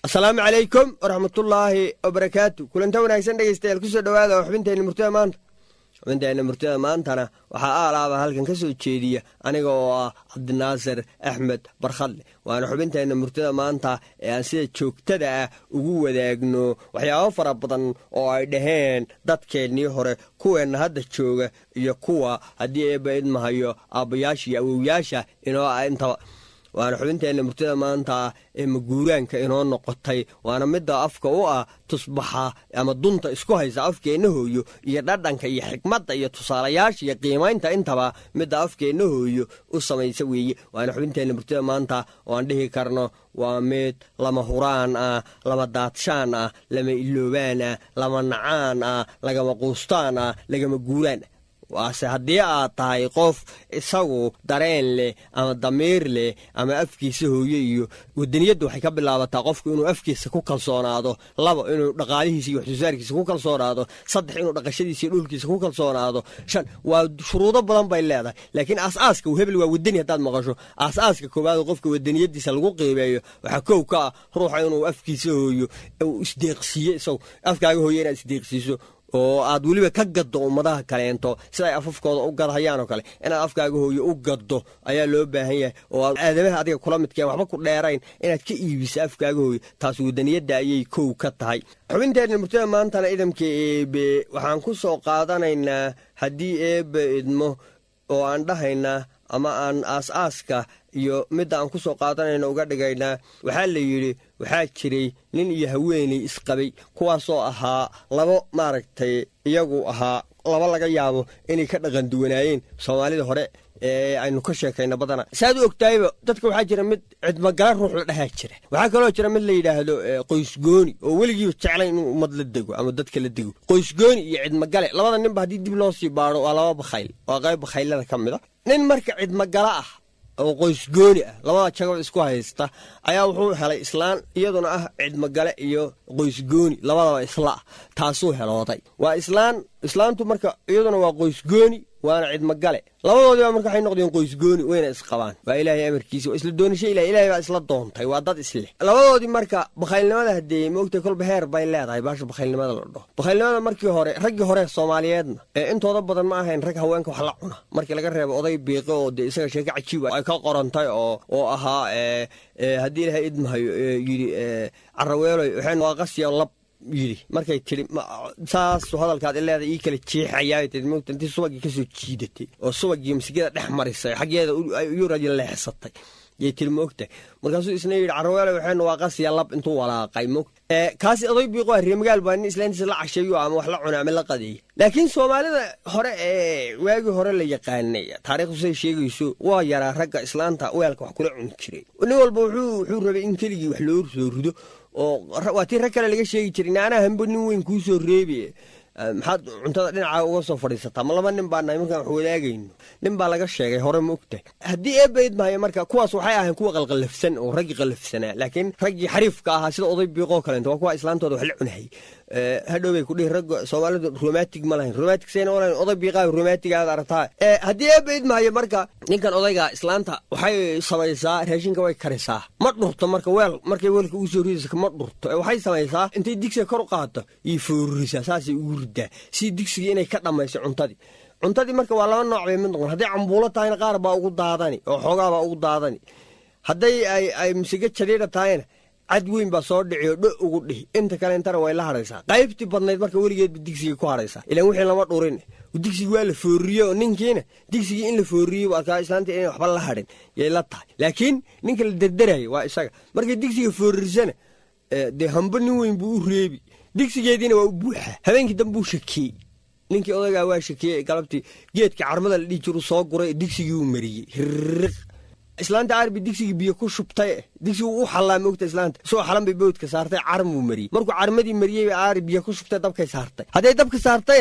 asalaamu calaykum waraxmatullaahi wabarakaatu kulanta wanaagsan dhegeystayaal kusoo dhowaada oo xubinteenna murtida maanta xubinteenna murtida maantana waxaa aalaaba halkan ka soo jeediya aniga oo ah cabdinaasir axmed barkhadle waana xubinteenna murtida maanta ee aan sida joogtada ah ugu wadaagno waxyaabo fara badan oo ay dhaheen dadkeennii hore kuweenna hadda jooga iyo kuwa haddii eebba idmahayo aabbayaasha iyo awowyaasha inoo ah intaba waana xubinteenna murtida maanta ee maguuraanka inoo noqotay waana midda afka u ah tusbaxa ama dunta isku haysa afkeenna hooyo iyo dhadhanka iyo xikmadda iyo tusaalayaasha iyo qiimaynta intaba midda afkeenna hooyo u samaysa weeye waana xubinteenna murtida maanta oo aan dhihi karno waa mid lama huraan ah lama daadshaan ah lama iloobaan ah lama nacaan ah lagama quustaan ah lagama guuraan ah waase haddii aad tahay qof isagu dareen leh ama damiir leh ama afkiisa hooye iyo wadaniyadda waxay ka bilaabataa qofku inuu afkiisa ku kalsoonaado laba inuu dhaqaalihiisa iyo waxsoosaarkiisa ku kalsoonaado saddex inuu dhaqashadiisa iyo dhulkiisa ku kalsoonaado shan waa shuruudo badan bay leedahay laakiin aas-aaska hebel waa wadani haddaad maqasho aas-aaska koowaad qofka wadaniyadiisa lagu qiimeeyo waxaa kow ka ah ruuxa inuu afkiisa hooyo uu isdeeqsiiyo isagu afkaaga hooye inaad isdeeqsiiso oo aad weliba ka gaddo ummadaha kaleento sida ay afafkooda u gadhayaan oo kale inaad afkaaga hooyo u gaddo ayaa loo baahan yahay oo aad aadamaha adiga kula midkeen waxba ku dheerayn inaad ka iibisa afkaaga hooyo taas wadaniyadda ayay kow ka tahay xubinteenna murtada maantana idamka eebe waxaan ku soo qaadanaynaa haddii eebbe idmo oo aan dhahaynaa ama aan aas-aaska iyo midda aan ku soo qaadanayno uga dhigaynaa waxaa la yidhi waxaa jiray nin iyo haweeney isqabay kuwaasoo ahaa labo maaragtay iyagu ahaa laba laga yaabo inay ka dhaqan duwanaayeen soomaalida hore ee aynu ka sheekayna badana saaad u ogtahayba dadka waxaa jira mid cidmagala ruux la dhahaa jira waxaa kaloo jira mid la yidhaahdo qoysgooni oo weligiiba jeclay inuu ummad la dego ama dadka la dego qoysgooni iyo cidmagale labada ninba haddii dib loo sii baado waa laba bakhayl waa qayb bakhaylada ka mid a nin marka cidmagala ah oo qoysgooni ah labada jagaba isku haysta ayaa wuxuu helay islaan iyaduna ah cidmagale iyo qoysgooni labadaba isla ah taasuu helooday waa islaan islaantu marka iyaduna waa qoysgooni waana cidmagale labadoodiiba marka waxay noqdeen qoysgooni wayna isqabaan waa ilaahay amarkiisa waa isla doonisha ilah ilahay baa isla doontay waa dad isleh labadoodii marka bakhaylnimada haddee moogtay kolba heer bay leedahay baasha bakhaylnimada la dhaho bakhaylnimada markii hore raggii hore soomaaliyeedna ee intooda badan ma ahayn rag haweenka wax la cuna markii laga reebo oday biiqo oo dee isaga sheeko cajiib ay ka qorantay oo oo ahaa haddii ilahay idmahayo yidhi caraweeloy waxay waa qasiya lab yidhi markay tidhi saasu hadalkaad ileeda ii kala jeexayaa tii mogta intii subagii ka soo jiidatay oo subagii masigada dhex marisay xaggeeda yuradi leexsatay yay tiri moogtahay markaasuu isna yidhi carweele waxaynu waa qasiya lab intuu walaaqay mog kaasi oday biiqo ah reemagaal baa nin islaantiisa la casheeyo ama wax la cuna ama la qadeeya laakiin soomaalida hore ee waagii hore la yaqaanay taariikhdu say sheegayso waa yaraa ragga islaanta weelka wax kula cuni jiray nin walba wuxuu rabay in keligii wax loo soo rido oo waa tii rag kale laga sheegi jiray naanaa hambo nin weyn kuu soo reebi maxaad cuntada dhinaca uga soo fadhiisataa ma laba nin baa nahay markaan wax wadaagayno nin baa laga sheegay hore ma ogtahay haddii eebayd mahayo marka kuwaas waxay ahayn kuwa qalqallafsan oo raggii qallafsanaa laakiin raggii xariifka ahaa sida oday biiqoo kaleento waa kuwa islaantooda wax la cunahayy hadhow bay kudhihi ragga soomaalidu romantig ma lahayn romantig sayna olahayn oday biiqaa romantig aad aragtaa haddii eebayd mahayo marka ninkan odayga islaanta waxay samaysaa raashinka way karisaa ma dhurto marka weel markay weelka ugu soo ridaysa ma dhurto waxay samaysaa intay digsiga kor u qaadto iyo foorrisaa saasay ugu ridaa si digsigii inay ka dhammayso cuntadii cuntadii marka waa laba nooc bay mid noqon hadday cambuulo tahayna qaar baa ugu daadani oo xoogaabaa ugu daadani hadday ay misiga jadhiidha tahayna cad weyn baa soo dhici oo dho ugu dhihi inta kale intana way la hadhaysaa qaybtii badnayd marka weligeedba digsigii ku hadhaysaa ilaan wixii lama dhurin digsigii waa la foorriye oo ninkiina digsigii in la foorriyey arkaa islaanta inay waxba la hadhin yay la tahay laakiin ninka la derderaya waa isaga markay digsiga foorrisana dee hamba nin weyn buu u reebi digsigeediina waa u buuxa habeenkii dambuu shakeeyey ninkii odaygaa waa shakeeyey galabtii geedka carmada la dhihi jiru soo guray digsigii uu mariyey hirriq islaanta aarbi digsigii biyo ku shubtay digsigu u xallaa moogta islaanta soo xalan bay bowdka saartay carmuu mariyey markuu carmadii mariyey aari biyo ku shubtay dabkay saartay hadday dabka saartayna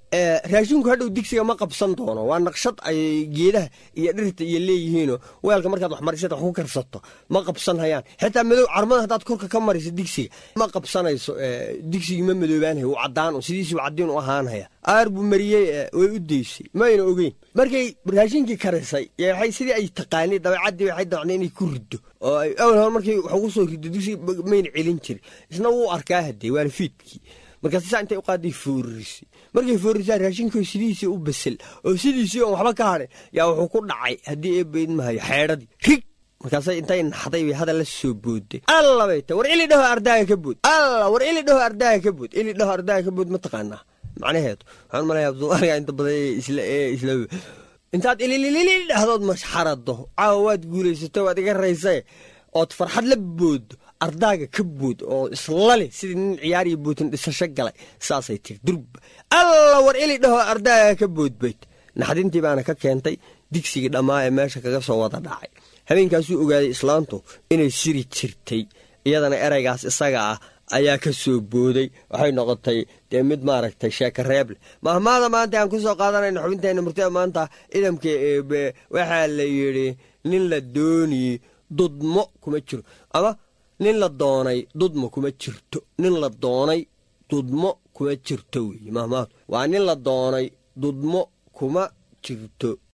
raashinku hadhow digsiga ma qabsan doono waa naqshad ay geedaha iyo dhirta iyo leeyihiinoo weelka markaad wax marisada wax ku karsato ma qabsan hayaan xitaa madow carmada haddaad korka ka mariso digsiga ma qabsanayso digsigii ma madoobaanhaya wuu caddaan sidiisii caddiin u ahaanhaya aar buu mariyey way u daysay mayna ogeyn markay raashinkii karisay waxay sidii ay taqaanay dabeecaddii waxay dacnay inay ku riddo oo ay awal hore markay wax ugu soo riddo digsiga mayna celin jirin isna wuu arkaa haddee waana fiidkii markaas saa intay u qaaday foorisay markay foorisaa raashinkoo sidiisii u basel oo sidiisii oon waxba ka hadhin yaa wuxuu ku dhacay haddii ee baydmahayo xeedhadii rig markaasay intay naxday bay hadal la soo booday alla bay ta war ili dhaho ardaaga ka bood alla war ili dhaho ardaaga ka bood ili dhaho ardaaga ka bood ma taqaanaa macnaheedu waxaan malaya soomaaliga inta badan isla isla intaad ilililili dhahdood masxarado caawa waad guulaysato waad iga raysae ood farxad la boodo ardaaga ka bood oo islale sidii nin ciyaariyo bootin dhisasho galay saasay tiri durba alla war ili dhaho ardaaga ka boodbayd naxdintii baana ka keentay digsigii dhammaa ee meesha kaga soo wada dhacay habeenkaasuu ogaaday islaantu inay siri jirtay iyadana eraygaas isaga ah ayaa ka soo booday waxay noqotay dee mid maaragtay sheeka reeble mahmaada maanta aan ku soo qaadanayna xubinteenna murtida maanta idamka eebe waxaa la yidhi nin la dooniye dudmo kuma jiro ama nin la doonay dudmo kuma jirto nin la doonay dudmo kuma jirto weeye mahmaadu waa nin la doonay dudmo kuma jirto